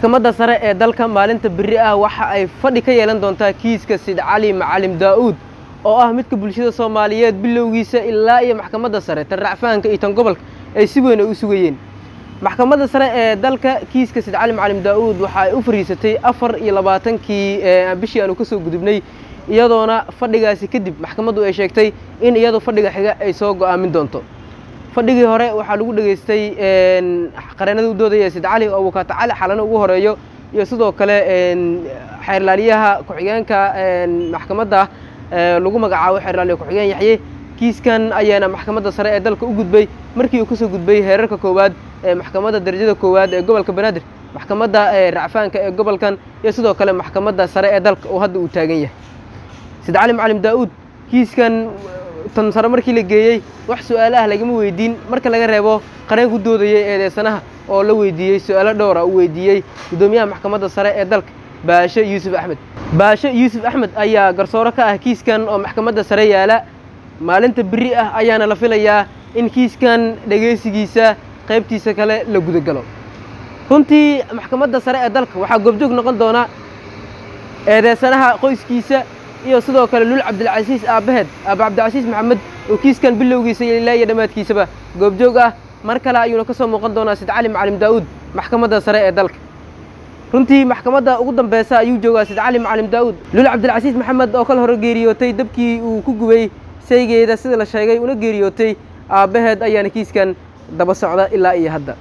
maxkamadda sare ee dalka maalinta berri ah waxa ay fadhi ka yeelan doontaa kiiska sid cali macalim daa'uud oo ah midka bulshada soomaaliyeed bilowgiisa ilaa iyo maxkamadda sare tan racfaanka iyo tan gobolka ay si weyn ay u sugayeen maxkamadda sare ee dalka kiiska sid cali macalim daa'uud waxa ay u fariisatay afar iyo labaatankii bishii aanu ka soo gudubnay iyadoona fadhigaasi kadib maxkamaddu ay sheegtay in iyadu fadhiga xiga ay soo go'aamin doonto fadhigii hore waxaa lagu dhegaystay qareenada u doodaya sid cali oo abukaata cali xalano ugu horeeyo iyo sidoo kale xeerlaaliyaha ku-xigeenka maxkamadda lagu magacaabo xeerlaaliya ku-xigeen yaxye kiiskan ayaana maxkamadda sare ee dalka u gudbay markii uu kasoo gudbay heerarka koowaad ee maxkamadda darajada koowaad ee gobolka banaadir maxkamadda racfaanka ee gobolkan iyo sidoo kale maxkamadda sare ee dalka oo hadda uu taagan yahay sid cali macalim daa'uud kiiskan tan sare markii la geeyey wax su-aalo ah lagama weydiin marka laga reebo qareen ku doodayay eedeysanaha oo la weydiiyey su-aalo dhowra uu weydiiyey guddoomiyaha maxkamadda sare ee dalka baashe yuusuf axmed baashe yuusuf axmed ayaa garsooro ka ah kiiskan oo maxkamadda sare yaala maalinta berri ah ayaana la filayaa in kiiskan dhegaysigiisa qaybtiisa kale la gudagalo runtii maxkamadda sare ee dalka waxaa goobjoog noqon doona eedeysanaha qoyskiisa iyo sidoo kale lul cabdilcasiis aabbaheed aaba cabdilcasiis maxamed oo kiiskan bilowgiisa ilaa iyo dhammaadkiisaba goobjoog ah mar kale ayuuna ka soo muuqan doonaa sid cali macalim daa'uud maxkamadda sare ee dalka runtii maxkamadda ugu dambeysa ayuu joogaa sid cali macalim daa'uud lul cabdilcasiis maxamed oo kal hore geeriyootay dabkii uu ku gubay saygeeda sida la sheegay una geeriyootay aabbaheed ayaana kiiskan daba socda ilaa iyo hadda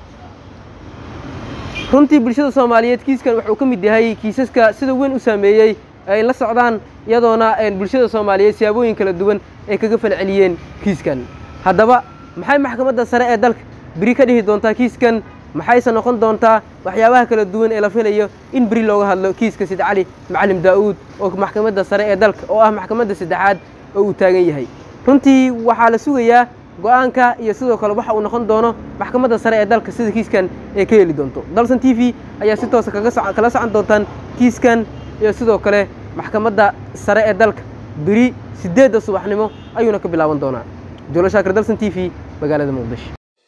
runtii bulshada soomaaliyeed kiiskan wuxuu ka mid yahay kiisaska sida weyn u saameeyey ay la socdaan iyadoona bulshada soomaaliyeed siyaabooyin kala duwan ay kaga falceliyeen kiiskan haddaba maxay maxkamadda sare ee dalka beri ka dhihi doontaa kiiskan maxayse noqon doontaa waxyaabaha kala duwan ee la filayo in beri looga hadlo kiiska sid cali macalim daa'uud oo maxkamadda sare ee dalka oo ah maxkamadda saddexaad oo uu taagan yahay runtii waxaa la sugayaa go'aanka iyo sidoo kale waxa uu noqon doono maxkamadda sare ee dalka sida kiiskan ay ka heli doonto dalsan t v ayaa si toosa kala socon doontaan kiiskan iyo sidoo kale maxkamadda sare ee dalka beri siddeedda subaxnimo ayuuna ka bilaaban doonaa jolo shaakir dalsan t v magaalada muqdisho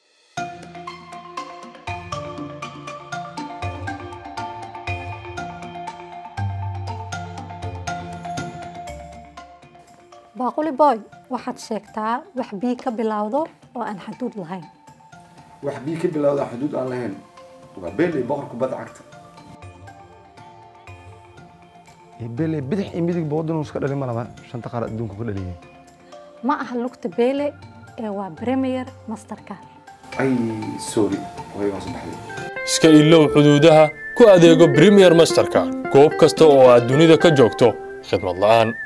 baaquli boy waxaad sheegtaa wax bii ka bilowdo oo aan xaduud lahayn wax bii ka bilowda xuduud aan lahayn waa beeley boqor kubadda cagta beeley bidix iyo midig boodin iska dhalin ma laba shanta qaar adduunka ka dhaliyay ma aha lugta beele ee waa premier masterka ay sorry way hoos baxday iska ilow xuduudaha ku adeego premier masterka goob kasta oo aad dunida ka joogto khidmad la'aan